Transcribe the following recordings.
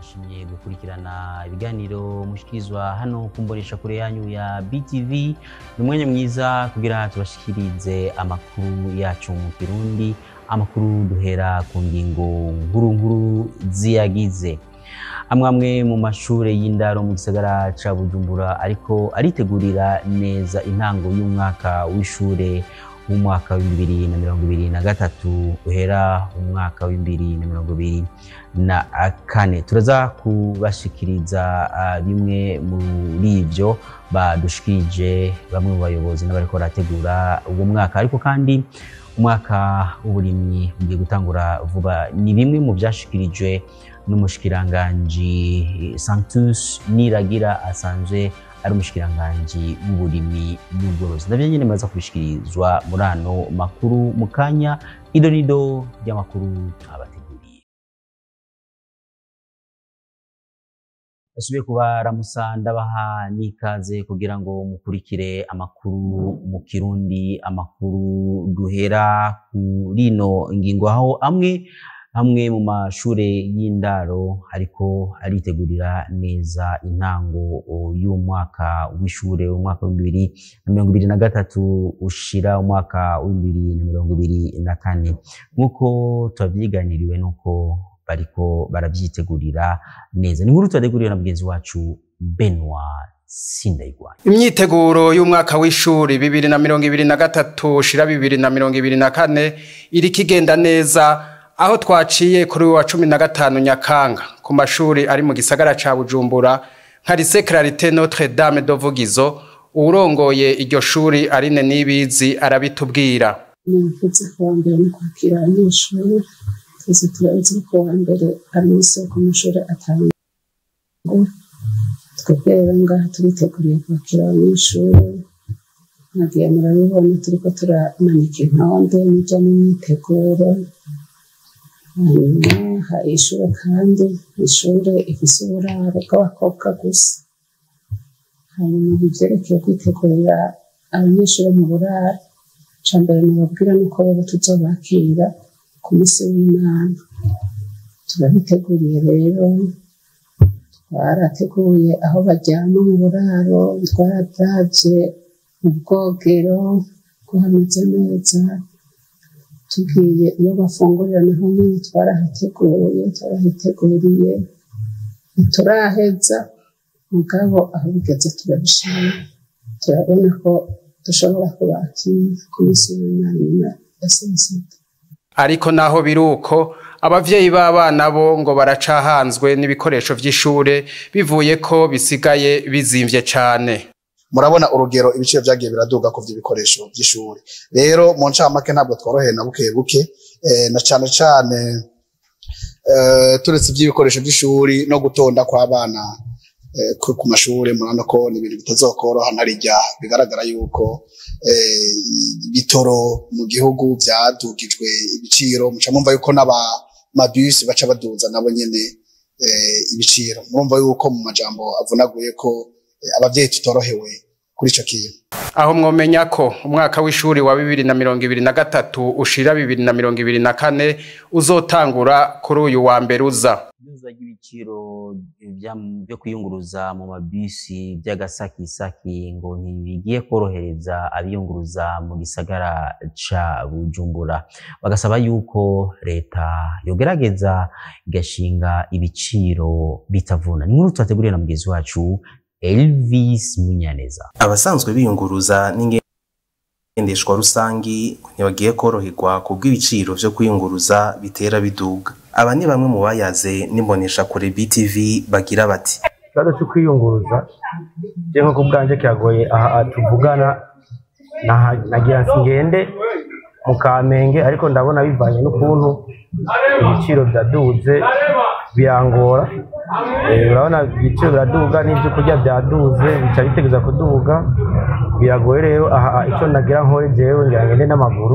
mwashimye gukurikirana ibiganiro mushikirizwa hano ku mbonesha kure yanyu ya BTV ni umwanya mwiza kugira tubashikirize amakuru yacu mu Kirundi amakuru duhera ku ngingo nkuru nkuru ziyagize amwe amwe mu mashure y'indaro mu gisagara ca Bujumbura ariko aritegurira neza intango y'umwaka w'ishure w'umwaka wa bibiri na mirongo ibiri na gatatu uhera umwaka wa bibiri na mirongo ibiri na kane turaza kubashikiriza uh, bimwe muri ivyo badushikirije bamwe mu bayobozi n'abariko barategura uwo mwaka ariko kandi umwaka w'uburimyi ugiye gutangura vuba ni bimwe mu vyashikirijwe n'umushikiranganji Sanctus Niragira asanzwe ari umushikiranganji w'uburimyi n'ubworozi navyo nyene maze kubishikirizwa muri ano makuru mu kanya ido nido ry'amakuru twabateguriye basubiye kubaramusa ndabaha n'ikaze kugira ngo mukurikire amakuru mu kirundi amakuru duhera kuri ino ngingo aho amwe hamwe mu mashure y'indaro ariko aritegurira neza intango y'umwaka w'ishure umwaka wa bibiri na mirongo ibiri na gatatu ushira umwaka wa bibiri na mirongo ibiri na kane nk'uko tubavyiganiriwe nuko bariko baravyitegurira neza ni inkuru tubateguriwe na mugenzi wacu Benoit Sindayigwa imyiteguro y'umwaka w'ishuri bibiri na mirongo ibiri na gatatu ushira bibiri na mirongo ibiri na kane iriko igenda neza aho twaciye kuri wa cumi na gatanu nyakanga ku mashuri ari mu gisagara ca bujumbura nka lycée clarité notre dame de vugizo uwurongoye iryo shuri arine nibizi arabitubwira nifuza kuwa mbere no kwakira abanyeshuri twese turazi ko kuwa mbere ari umunsi wo ku mashuri atangura twebwe rero ngaha turiteguriye kwakira abanyeshuri mwagiye murabibona turiko turamanika intonde n'ijya n'imyiteguro hanyuma hari ishure kandi ishure ifise uburaro bw'abakobwa gusa hanyuma mu vyerekeye kwitegurira abanyeshuri mu buraro ca mbere nababwira nuko rero tuzobakira ku musi w'imana turabiteguriye rero twarateguye aho baryama mu buraro twaravye mu bwogero ko hameze neza tugiye iyo bafungurira naho nyine twarahateguye twarahiteguriye ntituraheza mugabo aho bigeze turabishima turabona ko dushobora kubakira ku minsi y'imana nyuma ya sensita ariko naho biruko abavyeyi b'abana bo ngo baracahanzwe n'ibikoresho vy'ishure bivuye ko bisigaye bizimvye cane murabona urugero ibiciro vyagiye biraduga ku vy'ibikoresho vy'ishuri rero mu ncamake ntabwo tworoheye na buke buke na cane cane turetse ivy'ibikoresho vy'ishuri no gutonda kw'abana ku mashuri murabona ko ni ibintu bitazokoroha narirya bigaragara yuko bitoro mu gihugu vyadugijwe ibiciro muca mumva yuko n'abamabisi baca baduza nabo nyene ibiciro murumva yuko mu majambo avunaguye ko abavyeyi tutorohewe kuri ico kintu aho mwomenya ko umwaka w'ishuri wa bibiri na mirongo ibiri na gatatu ushira bibiri na mirongo ibiri na kane uzotangura kuri uyu wa mbere uza iduza ry'ibiciro byo kwiyunguruza mu mabisi by'agasakisaki ngo ntibigiye korohereza abiyunguruza mu gisagara ca bujumbura bagasaba yuko leta yogerageza igashinga ibiciro bitavuna ni nkuru twateguriye na mugenzi wacu Elvis Munyaneza abasanzwe biyunguruza n'ingendeshwa rusangi ntibagiye koroherwa kubw'ibiciro vyo kwiyunguruza bitera biduga aba ni bamwe mu bayaze n'imbonesha kure BTV bagira bati ikibazo cyo kwiyunguruza je nko kubwanje kiragoye aha tuvugana nagira ngende mu kamenge ariko ndabona bivanye n'ukuntu ibiciro vyaduze birangora urabona ibiciro biraduga n'ibyo kurya byaduze bica bitegeza kuduga biragoye rero aha icyo nagira nkore jewe ngira ngende n'amaguru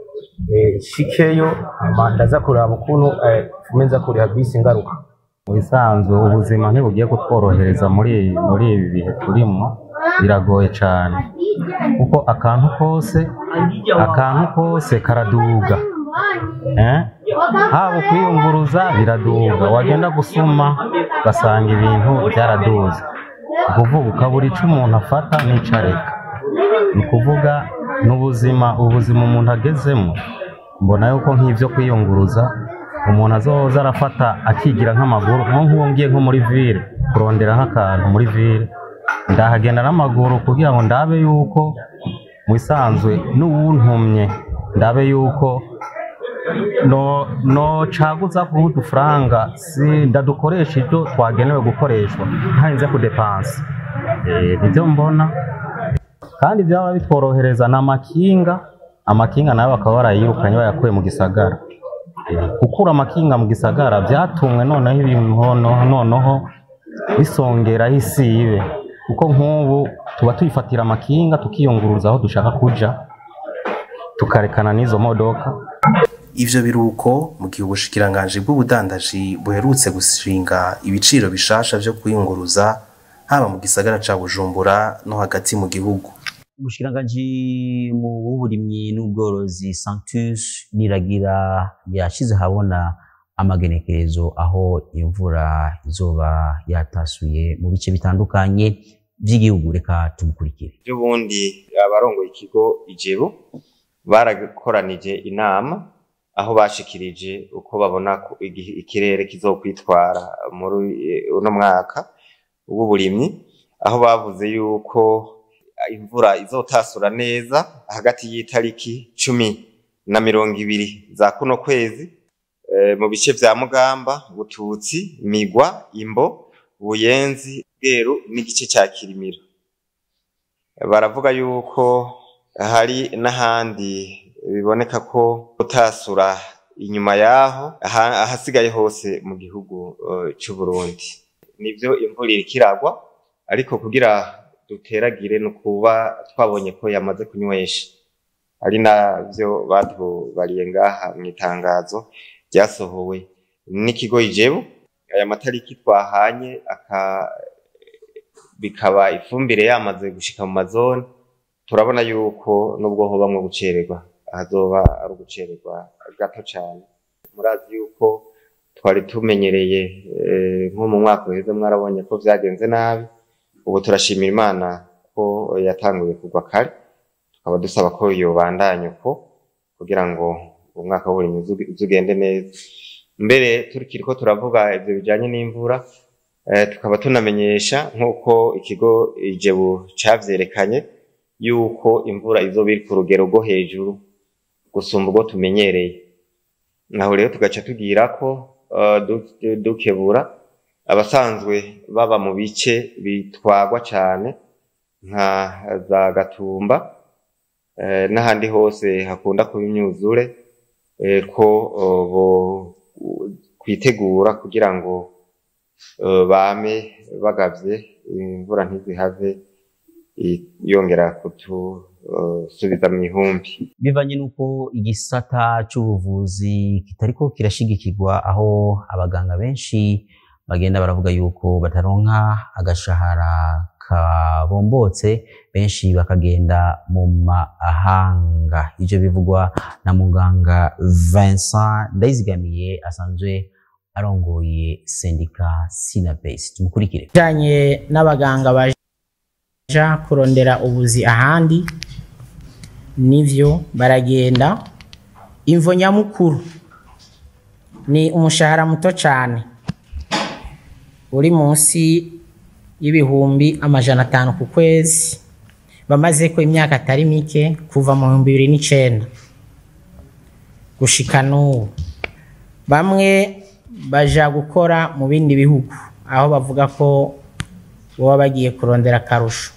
shikeyo ndaza kuraba ukuntu meza kuriha bisi ngaruka mu bisanzwe ubuzima ntibugiye kutworohereza muri muri ibi bihe turimo biragoye cyane kuko akantu kose akantu kose karaduga eh? haba kwiyunguruza biraduga wagenda gusuma ugasanga ibintu byaraduze ni ukuvuga ukabura icyo umuntu afata n'icyo areka ni ukuvuga n'ubuzima ubuzima umuntu agezemo mbona yuko nk'ibyo kwiyunguruza umuntu azoza arafata akigira nk'amaguru nko nk'uwo ngiye nko muri ville kurondera nk'akantu muri ville ndahagenda n'amaguru kugira ngo ndabe yuko mu bisanzwe n'uwuntumye ndabe yuko no no caguza ku udufaranga si ndadukoresha ibyo twagenewe gukoreshwa ntarinze kudepansa eh nibyo mbona kandi byaba bitworohereza n'amakinga amakinga nayo bakaba barayirukanye bayakuye mu gisagara Eh, gukura amakinga mu gisagara byatumwe noneho ibintu noneho noneho bisongeraho isibe kuko nk'ubu tuba tuyifatira amakinga tukiyunguruza aho dushaka kuja tukarekana n'izo modoka ivyo biruko mu gihe ubushikiranganji bw'ubudandaji buherutse gushinga ibiciro bishasha vyo kwiyunguruza haba mu gisagara ca Bujumbura no hagati mu gihugu umushikiranganji mu w'uburimyi n'ubworozi Sanctus Niragira yashize habona amagenekerezo aho imvura izoba yatasuye mu bice bitandukanye by'igihugu reka tumukurikire by'ubundi abarongoye ikigo ijebu barakoranije inama aho bashikirije uko babona ko igihe ikirere kizokwitwara muri eh, uno mwaka w'uburimyi aho bavuze yuko imvura izotasura neza hagati y'itariki cumi na mirongo ibiri za kuno kwezi eh, mu bice vya Mugamba, Bututsi, Migwa, Imbo, Buyenzi, Bweru n'igice ca Kirimiro. Baravuga yuko hari n'ahandi biboneka ko utasura inyuma yaho aha- ahasigaye hose mu gihugu eh, c'u Burundi. Nivyo imvura iriko iragwa ariko kugira duteragire ni ukuba twabonye ko yamaze kunywesha ari navyo batubariye ngaha mu itangazo ryasohowe n'ikigo ijebu aya matariki twahanye aka bikaba ifumbire yamaze gushika mu mazone turabona yuko nubwo hobamwe gucererwa hazoba ari ugucererwa gato cane murazi yuko twari tumenyereye eh, nko mu mwaka uheze mwarabonye ko vyagenze nabi ubu turashimira imana ko yatanguye kugwa kare tukaba dusaba ko yobandanya uko kugira ngo umwaka w'uburimyi uzu- uzugende neza mbere turikiriko turavuga ivyo bijanye n'imvura eh, tukaba tunamenyesha nk'uko ikigo ijebu cavyerekanye yuko imvura izoba iri ku rugero rwo hejuru gusumba ubwo tumenyereye naho rero tugaca tugira ko eh, du- dukebura abasanzwe baba mu bice bitwagwa cane nka za Gatumba eh, n'ahandi hose hakunda kuba imyuzure eh, ko eh, bo kwitegura kugira ngo eh, bame bagavye imvura ntizihave i- yongera kutusubiza mu ihumbi bivanye n'uko igisata c'ubuvuzi kitariko kirashigikirwa aho abaganga benshi bagenda baravuga yuko bataronka agashahara kabombotse benshi bakagenda mu mahanga ivyo bivugwa na muganga Vincent Ndayizigamiye asanzwe arongoye sendika Sinapes tumukurikire bijanye n'abaganga baja kurondera ubuzi ahandi nivyo baragenda imvo nyamukuru ni umushahara muto cane uri munsi y'ibihumbi amajana atanu ku kwezi bamazeko imyaka atari mike kuva mu bihumbi bibiri n'icenda gushika n'ubu bamwe baja gukora mu bindi bihugu aho bavuga ko baba bagiye kurondera akarusho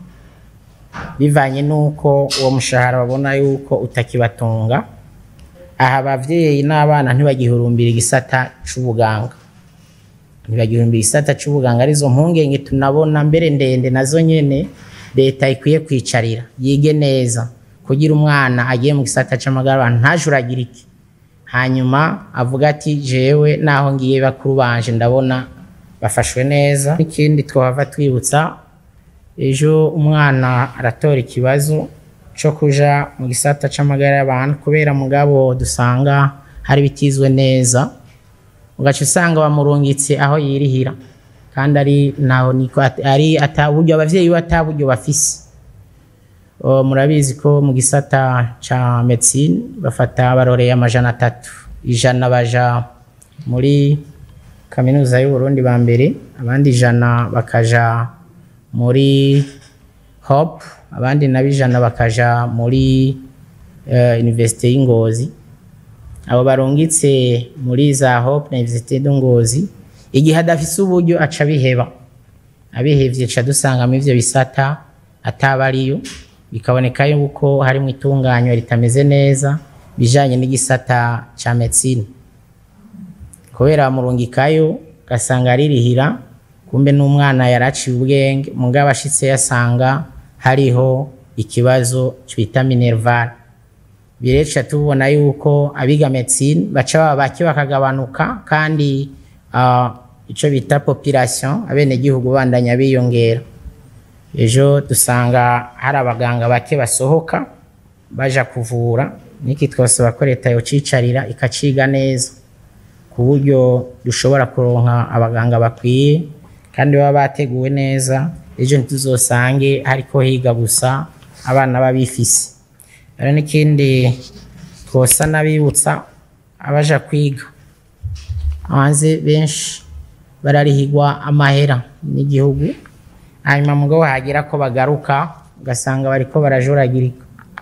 bivanye n'uko uwo mushahara babona yuko utakibatunga aha abavyeyi n'abana ntibagihurumbira igisata c'ubuganga ntibagihurumbira igisata c'ubuganga arizo mpungenge tunabona mbere ndende nazo nyene leta ikwiye kwicarira yige neza kugira umwana agiye mu gisata c'amagara abantu ntajuragirike hanyuma avuga ati jewe naho ngiye bakuru banje ndabona bafashwe neza ikindi twahava twibutsa ejo umwana aratora ikibazo co kuja mu gisata c'amagara y'abantu kubera mugabo dusanga hari bitizwe neza ugaca usanga bamurungitse aho yirihira kandi ari naho niko at- ari ataburyo abavyeyi be ataburyo bafise O, murabizi ko mu gisata ca medicine bafata baroreye amajana atatu ijana baja muri kaminuza y'uburundi ba mbere abandi ijana bakaja muri hop abandi nabo ijana bakaja muri uh, universite y'ingozi abo barungitse muri za hop na universite y'ingozi igihe adafise uburyo aca biheba abihevye ca dusangamo ivyo bisata ataba ariyo bikaboneka yuko harimo itunganywa ritameze neza bijanye n'igisata ca medicine kubera bamurungikayo ugasanga aririhira kumbe n'umwana yaraciye ubwenge mugabo ashitse yasanga hariho ikibazo twita minerval bireca tubona yuko abiga medicine baca baba bake bakagabanuka kandi uh, ico bita population abenegihugu bandanya biyongera ejo dusanga hari abaganga bake basohoka baja kuvura niki twasaba ko leta yocicarira ikaciga neza ku buryo dushobora kuronka abaganga bakwiye kandi baba bateguwe neza ejo ntituzosange hariko higa gusa abana babifise rero n'ikindi twosa n'abibutsa abaja kwiga hanze benshi bararihigwa amahera n'igihugu hanyuma mugabo hagira ko bagaruka ugasanga bariko barajuragirika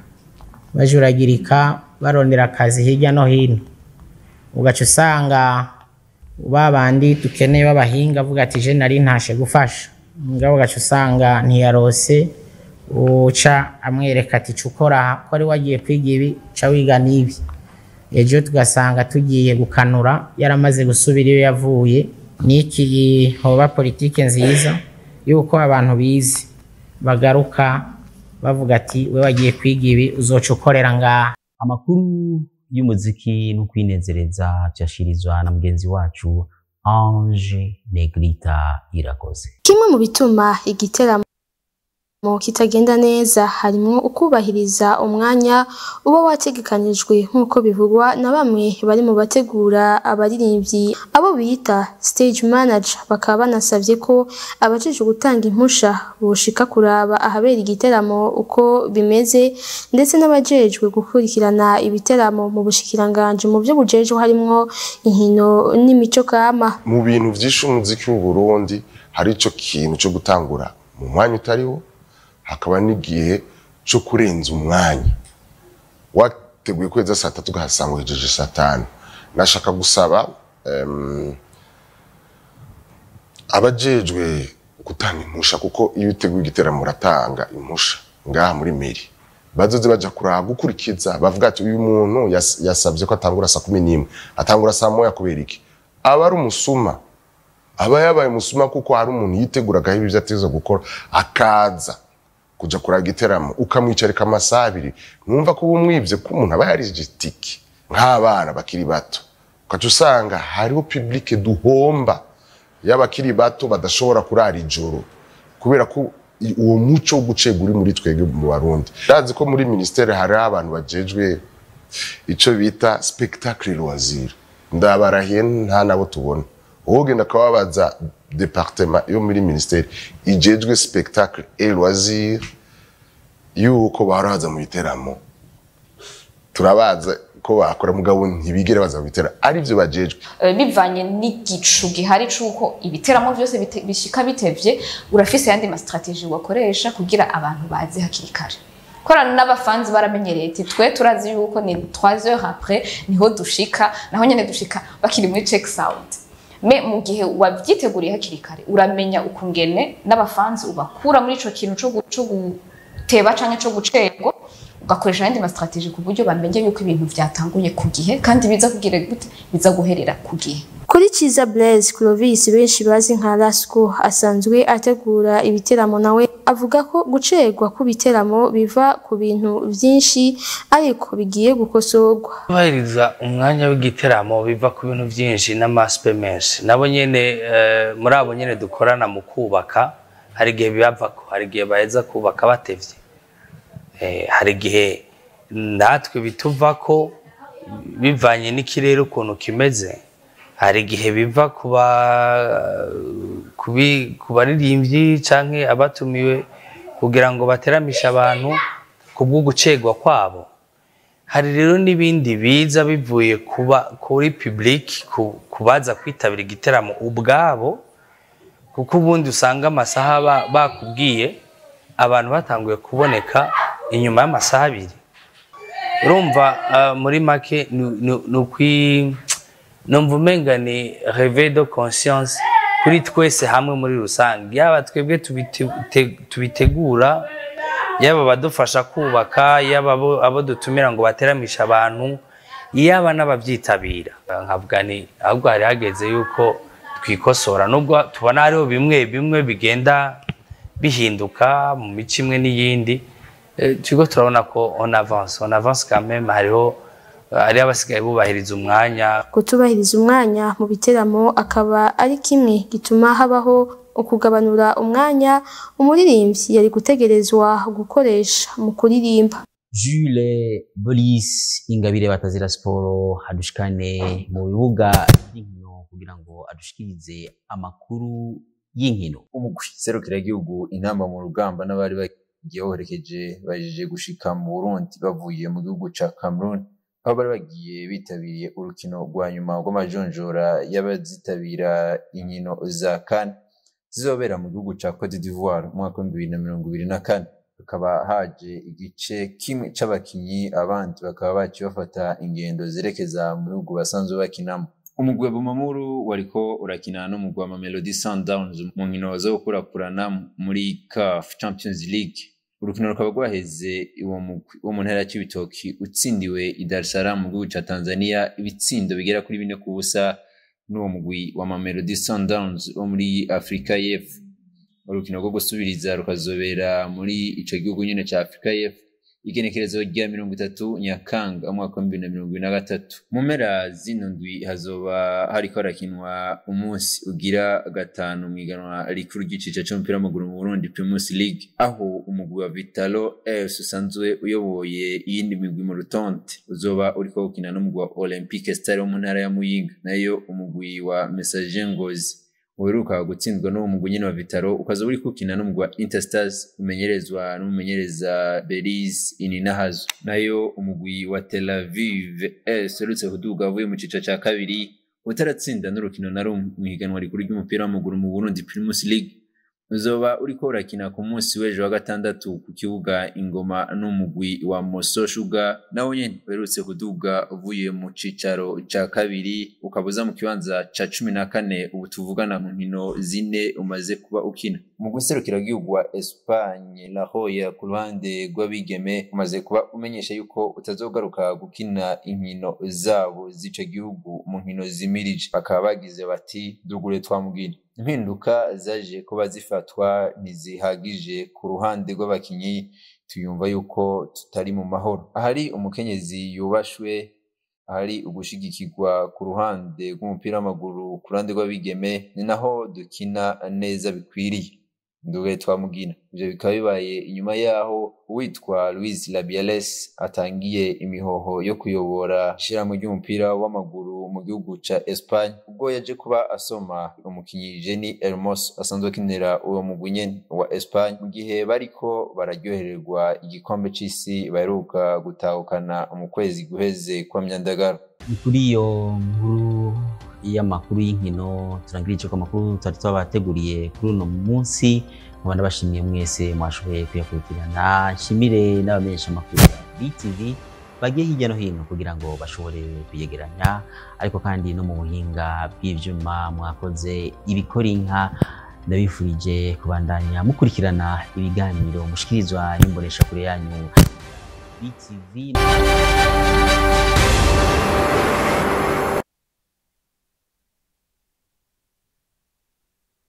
bajuragirika barondera akazi hirya no hino ugaca usanga ba bandi dukeneye b'abahinga avuga ati je nari ntashe gufasha mugabo ugaca usanga ntiyarose uca amwereka ati ca ukora aha ko ari wagiye kwiga ibi ca wiga n'ibi ejo tugasanga tugiye gukanura yaramaze gusubira iyo yavuye n'iki hoba politike nziza yuko abantu bize bagaruka bavuga ati we wagiye kwiga ibi uzoca ukorera ngaha amakuru y'umuziki no kwinezereza tuyashirizwa na mugenzi wacu Ange Negrita Irakoze Kimwe mu bituma igiteramo kitagenda neza harimwo ukubahiriza umwanya uba wategekanijwe nk'uko bivugwa na bamwe bari mu bategura abaririmbyi abo bita stage manager bakaba banasabye ko abajejwe gutanga impusha boshika kuraba ahabera igiteramo uko bimeze ndetse n'abajejwe gukurikirana ibiteramo mu bushikiranganje mu byo bujejwe harimwo inkino n'imico kama mu bintu vyinshi umuziki w'u Burundi hari ico kintu cyo gutangura mu mwanya utariwo hakaba n'igihe cyo kurenza umwanya wateguye kweza saa tatu ugahasanga uhejeje saa tanu nashaka gusaba em, abajejwe gutanga impusha kuko iyo uteguye igiteramo uratanga impusha ngaha muri meri bazoze baja kuraba gukurikiza bavuga ati uyu muntu yas- yasabye ko atangura saa kumi n'imwe atangura saa moya kubera iki aba ari umusuma aba yabaye umusuma kuko hari umuntu yiteguragaho ibyo ateza gukora akaza kuja kuraba igiteramo ukamwicarika amasaha abiri numva ko uba umwivye ko umuntu aba yarije itiki nk'abana bakiri bato ukaca usanga hariho publike duhomba y'abakiri bato badashobora kurara ijoro kubera ko i- uwo muco wo gucega uri muri twebwe mu barundi ndazi ko muri ministere hariho abantu bajejwe ico bita spectacle loisir ndabarahiye nta nabo tubona wogenda akababaza departement yo muri ministere ijejwe spectacle et loisir yuko baraza mu biteramo turabaza ko bakora mugabo ntibigere baza mu biteramo arivyo bajejwe Eh, bivanye n'igicu gihari c'uko ibiteramo byose bite- bishika bitevye urafise yandi ma strategie wakoresha kugira abantu baze hakiri kare korana n'abafanzi baramenyereye ati twe turazi yuko ni 3 heures après niho dushika naho nyene dushika bakiri muri check sound me mu gihe wavyiteguriye hakiri kare uramenya ukungene n'abafanzi ubakura muri ico kintu co gu- co guteba canke co gucerwa ugakoresha ayandi ma strategie ku buryo bamenye yuko ibintu vyatanguye ku gihe kandi biza kugira gute biza guherera ku gihe Kuri Kiza Blaise Clovis benshi bazi nka Lasco asanzwe ategura ibiteramo nawe avuga ko gucerwa ku biteramo biva ku bintu vyinshi ariko bigiye gukosorwa. kubahiriza umwanya w'igiteramo biva ku bintu byinshi n'amasipe menshi nabo nyene eh, muri abo nyene dukorana mu kubaka hari igihe bibavako hari igihe baheza kubaka batevye Eh, hari igihe natwe bituva ko bivanye n'ikirere ukuntu kimeze hari igihe biva ku ba- ku bi- ku baririmbyi canke abatumiwe kugira ngo bateramishe abantu ku bw'ugucegwa kwabo hari rero n'ibindi biza bivuye kuba kuri public ku- kubaza kwitabira igiteramo ubwabo kuko ubundi usanga amasaha ba- bakubwiye abantu batanguye kuboneka inyuma y'amasaha abiri urumva ah, muri make ni- ni- ni ukwi numva umenga ni reve de conscience kuri twese hamwe muri rusange yaba twebwe tubite- te- tubitegura yaba abadufasha kubaka yaba abo abo dutumira ngo bateramishe abantu yaba n'ababyitabira nkavuga ni ahubwo hari hageze yuko twikosora nubwo tubona hariho bimwe bimwe bigenda bihinduka mu mico imwe n'iyindi eh, turiko turabona ko on avance on avance quand même hariho hariho abasigaye bubahiriza umwanya kutubahiriza umwanya mu biteramo akaba ari kimwe gituma habaho ukugabanura umwanya umuririmbyi yari gutegerezwa gukoresha mu kuririmba Jules Bolis Ingabire Batazira Siporo adushikane mu bibuga by'inkino kugira ngo adushikirize amakuru y'inkino umugwi serukiragihugu intamba mu rugamba n'abari bagiye baherekeje bajeje gushika mu Burundi bavuye mu gihugu ca Cameroon aho bari bagiye bitabiriye urukino rwa nyuma rw'amajonjora y'abazitabira inkino za CAN zizobera mu gihugu ca Cote d'Ivoire mu mwaka w'ibihumbi bibiri na mirongo ibiri na kane hakaba haje igice kimwe c'abakinyi abandi bakaba baciye bafata ingendo zerekeza mu bihugu basanzwe bakinamo umugwi wa Bumamuru wariko urakina n'umugwi wa Mamelodi Sundowns mu nkino zo gukurakurana muri CAF Champions League urukino rukaba rwaheze uwo mugwi wo mu ntara ya Cibitoki utsindiwe i Dar es Salaam mu gihugu ca Tanzania ibitsindo bigera kuri bine ku busa n'uwo mugwi wa Mamelodi Sundowns wo muri Afrika y'Epfo urukino rwo gusubiriza rukazobera muri ico gihugu nyene ca Afrika y'Epfo igenekerezo rya mirongo itatu nyakanga umwaka wa bibiri na mirongo ibiri na gatatu mu mpera zino ndwi hazoba hariko harakinwa umunsi ugira gatanu mu iganwa rikuru ry'iciciro c'umupira w'amaguru mu Burundi Primus League aho umugwi wa Vitalo AS usanzwe uyoboye iyindi migwi mu rutonde uzoba uriko gukina n'umugwi wa Olympique Star wo mu ntara ya Muyinga nayo umugwi wa Messager Ngozi uheruka gutsindwa n'uwo mugwi nyene wa Vitaro ukaza uri kukina n'umugwi wa Interstars umenyerezwa n'umumenyereza Belize Ininahazo nayo umugwi wa Tel Aviv AS uherutse kuduga avuye mu cica ca kabiri utaratsinda n'urukino na rumwe mw'ihiganwa rikuru ry'umupira w'amaguru mu Burundi Primus League uzoba uriko urakina ku munsi w'ejo wa gatandatu ku kibuga ingoma n'umugwi wa Moso Sugar nawo nyene uherutse kuduga uvuye mu cicaro ca kabiri ukabuza mu kibanza ca cumi na kane ubu tuvugana mu nkino zine umaze kuba ukina umugwi serukiragihugu wa Espagne La Roya ku ruhande rw'abigeme umaze kuba umenyesha yuko utazogaruka gukina inkino zabo z'ico gihugu mu nkino zimirije bakaba bagize bati dugure twamugina impinduka zaje kuba zifatwa ntizihagije ku ruhande rw'abakinyi tuyumva yuko tutari mu mahoro ahari umukenyezi yubashwe ahari ugushigikirwa ku ruhande rw'umupira w'amaguru ku ruhande rw'abigeme ni naho dukina neza bikwiriye nduwe twamugina ivyo bikaba bibaye inyuma yaho uwitwa Luis Labiales atangiye imihoho yo kuyobora ishirahamwe ry'umupira w'amaguru mu gihugu ca Espagne ubwo yaje kuba asoma umukinyi Jenny Hermoso asanzwe akinira uwo mugwi nyene wa Espagne mu gihe bariko bararyohererwa igikombe c'isi baheruka gutahukana mu kwezi guheze kwa Myandagaro ni kuri iyo nkuru y'amakuru y'inkino turangirije ko amakuru twari twabateguriye kuri uno munsi nkaba ndabashimiye mwese mwashoboye kuyakurikirana nshimire n'abamenyesha amakuru ya BTV bagiye hirya no hino kugira ngo bashobore kuyegeranya ariko kandi no mu buhinga bw'ivyuma mwakoze ibikora inka ndabifurije kubandanya mukurikirana ibiganiro mushikirizwa n'imbonesha kure yanyu BTV